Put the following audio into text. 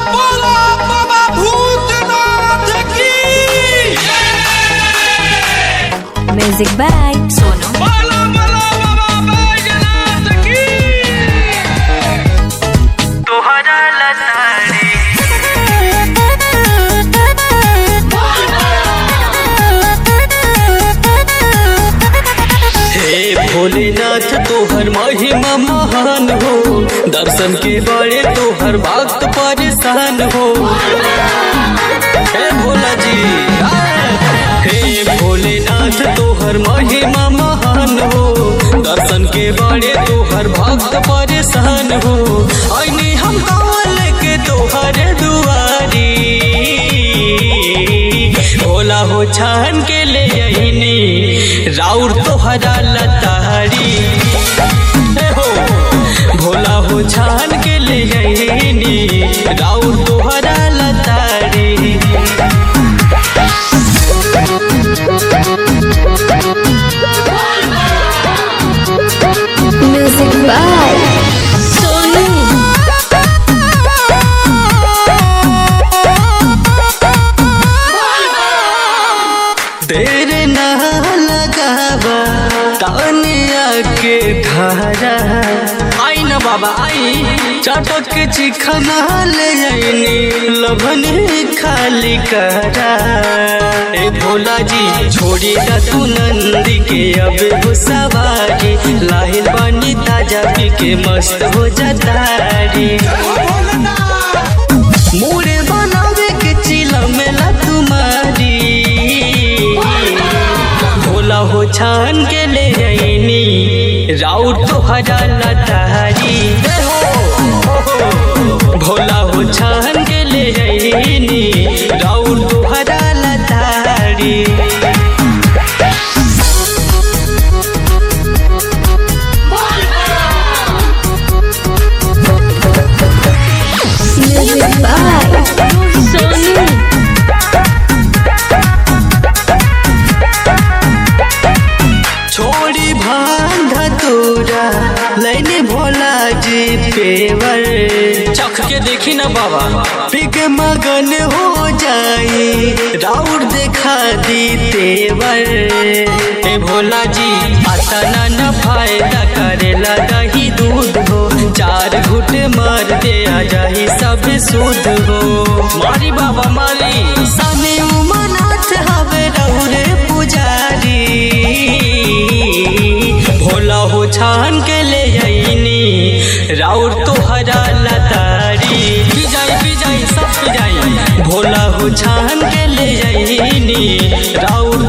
बोला बाबा भूतनाथ की म्यूजिक बाय सोनू बोला बोला बाबा बैजनाथ की तोहरा लताड़ी हे भोलेनाथ तोहर महिमा महान हो दर्शन के बड़े तोहर भक्त परेशान हो हे भोला जी हे भोलेनाथ तोहर महिमा महान हो दर्शन के बड़े तोहर भक्त परेशान हो ऐनी हम कवल के तोहर दुआरी भोला हो छान के ले अइनी राउर तोहरा लतारी हे हो भोला हो छान के ले अइनी राउर तोहरा लतारी म्यूजिक बाय सोनू देर ना लगावा तानिया के धारा आई ना बाबा आई चटक के चिखना ले आईनी लभन खाली करा ए भोला जी छोड़ी दा तू नंदी के अब हो सवारी लाहिल बनी ताजा पी के मस्त हो जातारी मोरे बनावे के चिला मेला तुम्हारी भोला हो छान के ले आईनी राउर तोहरा लतारी हे हो, भोला हो छान के ले आईनी राउर तोहरा लतारी म्यूजिक बाय सोनू छोड़ी भांधा तोरा लैने भोला जी पेवर चख के देखी ना बाबा पिक मगन हो जाई राउर देखा दी तेवर ए भोला जी आता ना न फायदा करेला दही दूध हो चार घुट मार दे आ जाही सब सूद हो मारी बाबा मारी साने उमनाथ हवे रहुरे पुजारी भोला हो छान के ले आईनी राउर तोहरा लतारी पिजाई पिजाई सब पिजाई भोला हो छान के ले आईनी राउर